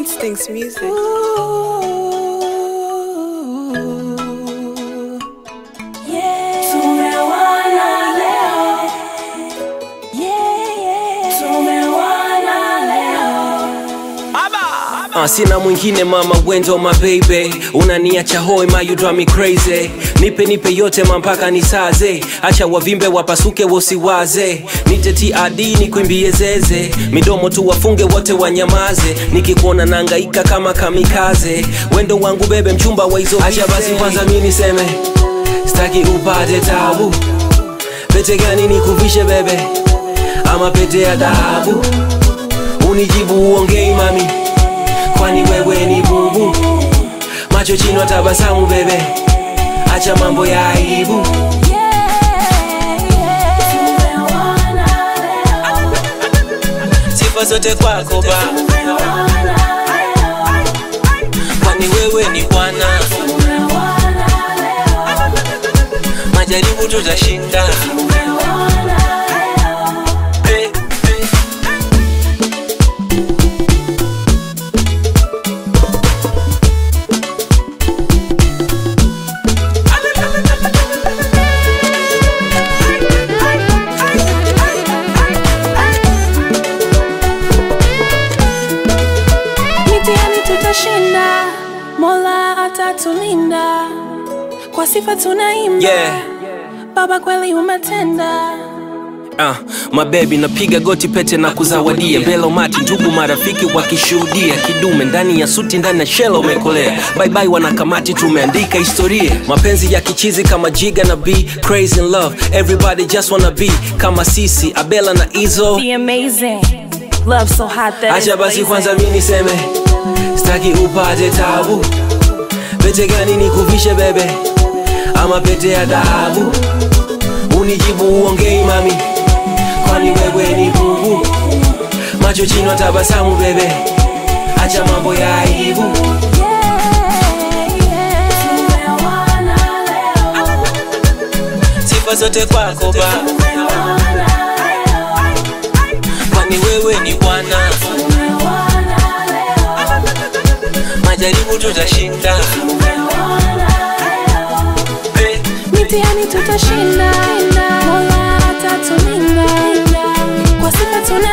Instincts Music. Uh, sina mwingine mama wendo my baby unaniacha hoi ma you drive me crazy nipe nipe yote mampaka nisaze acha wavimbe wapasuke wosiwaze nite TRD nikwimbie zeze midomo tu wafunge wote wanyamaze nikikuona nangaika kama kamikaze wendo wangu bebe mchumba wa hizo acha basi kwanza mi niseme staki upate tabu pete gani nikuvishe bebe ama pete ya dhahabu unijibu uongei mami kwani wewe ni bubu macho chino tabasamu bebe acha mambo ya aibu sifa zote kwako ba kwani wewe ni bwana majaribu tutashinda hey, hey. mitihani tutashinda mola atatulinda kwa sifa tunaimba Yeah. baba kweli umetenda Uh, mabebi napiga goti pete na kuzawadia mbele umati ndugu marafiki wakishuhudia kidume ndani ya suti ndani ya shela umekolea baibai wanakamati tumeandika historia mapenzi ya kichizi kama jiga na b crazy in love everybody just wanna be kama sisi abela na izo Be amazing love so hot that acha it's basi blazing. kwanza mi niseme staki upate tabu pete gani nikuvishe bebe ama pete ya dhahabu unijibu uongei mami kwani wewe ni bubu macho chino tabasamu bebe acha mambo ya aibu sifa zote kwako ba kwani wewe ni bwana majaribu tutashinda hey. mitihani tutashinda mola atatulinda kwa sifa tuna